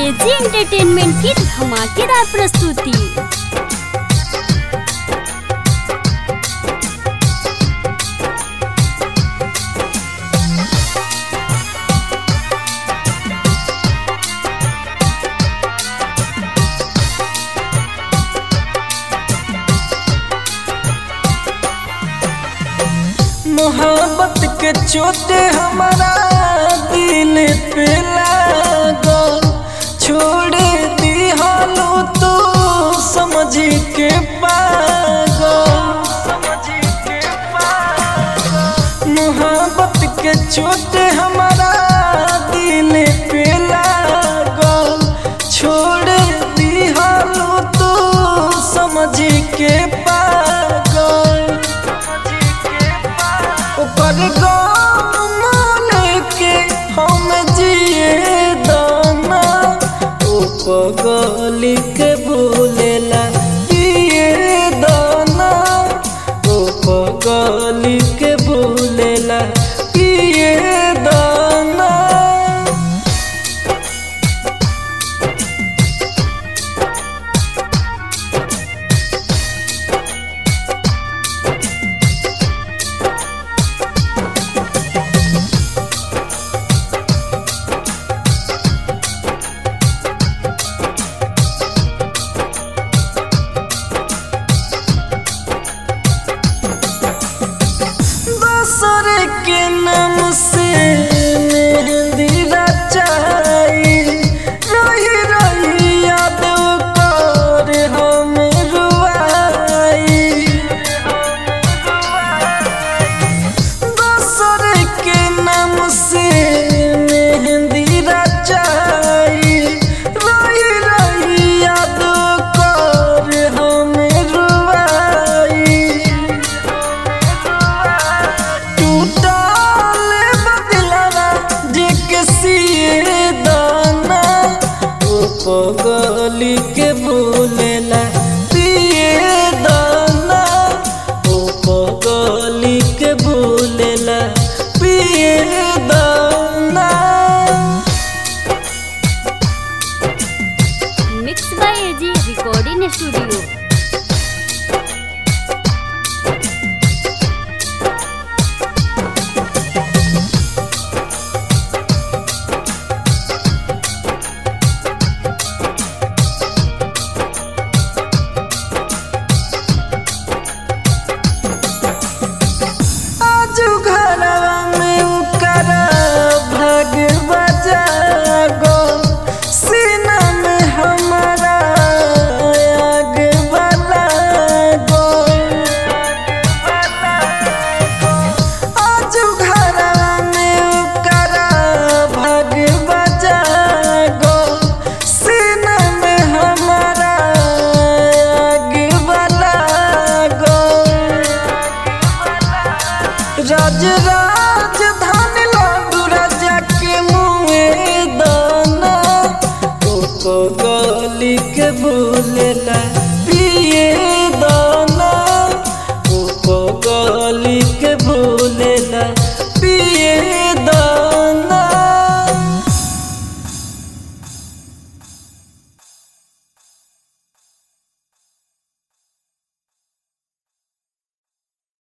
AG entertainment की धमाकेदार प्रस्तुति मोहब्बत के चोटे हमारा दिल पे लागल छोड़ दी हालो तो समझ के पागल मोहब्बत के चोटे हमारा दिल पे लागल छोड़ दी हालो तो समझ के पागल ओकर गाम लेके हम जिए दाना ओ पगली के भूलेला पिए दाना ओ पगली के भूलेला पिए दाना दोसर के नाम से मेहंदी रचाई रही रही याद कर हम रुआई दोसर के नाम से मेहंदी रचाई रही रही याद कर हम रुआई टूटल बदलवा जे के सिए दाना ओ पगली के भूलेला पिए दाना ओ पगली के भूलेला पिए दाना mix by AG recording studio आज घरवा में उकरा भग बजागो सीना में हमारा आग बलागो आज घरवा में उकरा भग बजागो सीना में हमारा आग बलागो राज राजधानी लाडू राजा के मुँह दाना ओ गली के भूलेला